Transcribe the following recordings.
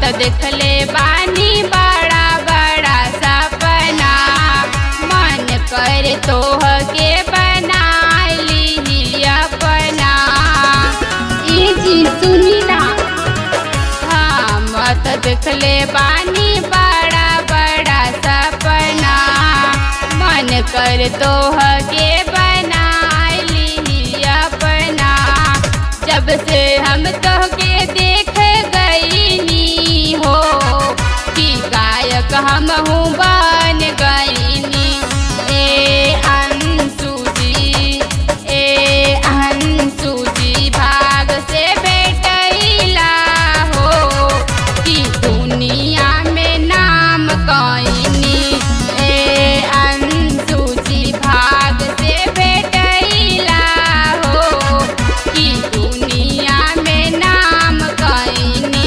देखले बानी बड़ा बड़ा सपना मन कर तोह के बना ली अपना ई जी सुनी ना हम त देखले बानी बड़ा बड़ा सपना मन कर तोह के बना ली अपना जब से हम तोह के देख गईनी हो कि गायक हम हूँ बन गईनी ए अंशु जी ए अंशु जी भाग से बेटैला हो कि दुनिया में नाम कईनी ए अंशु जी भाग से बेटैला हो कि दुनिया में नाम कईनी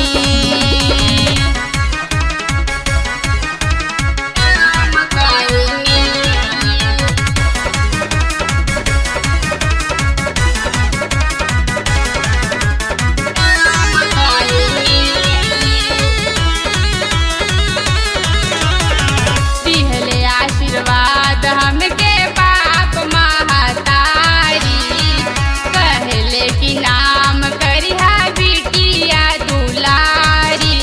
नाम कईनी दिहले आशीर्वाद हमके बाप महतारी कहले कि नाम करिहा बिटिया दुलारी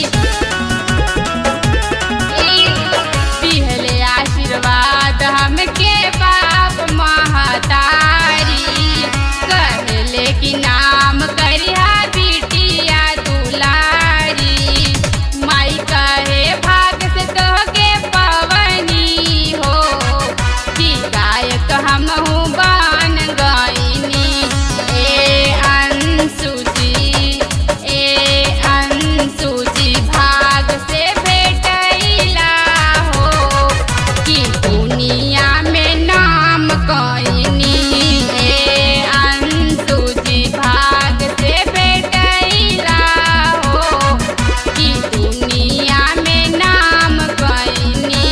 दिहले आशीर्वाद हमके बाप महतारी कहले कि नाम करिहा बिटिया दुलारी माई कहे भाग से तोहके पवनी हो कि गायक हम हूँ बन गईनी ए अंशु जी ए अंशु जी भाग से भेटैला हो कि दुनिया में नाम कईनी ए अंशु जी भाग से भेटैला हो कि दुनिया में नाम कईनी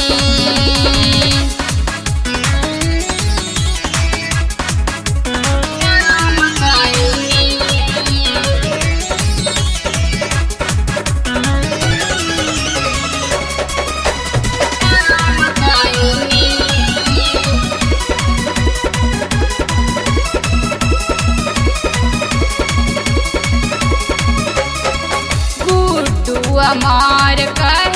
नाम कईनी नाम कईनी गुड्डू अमार कर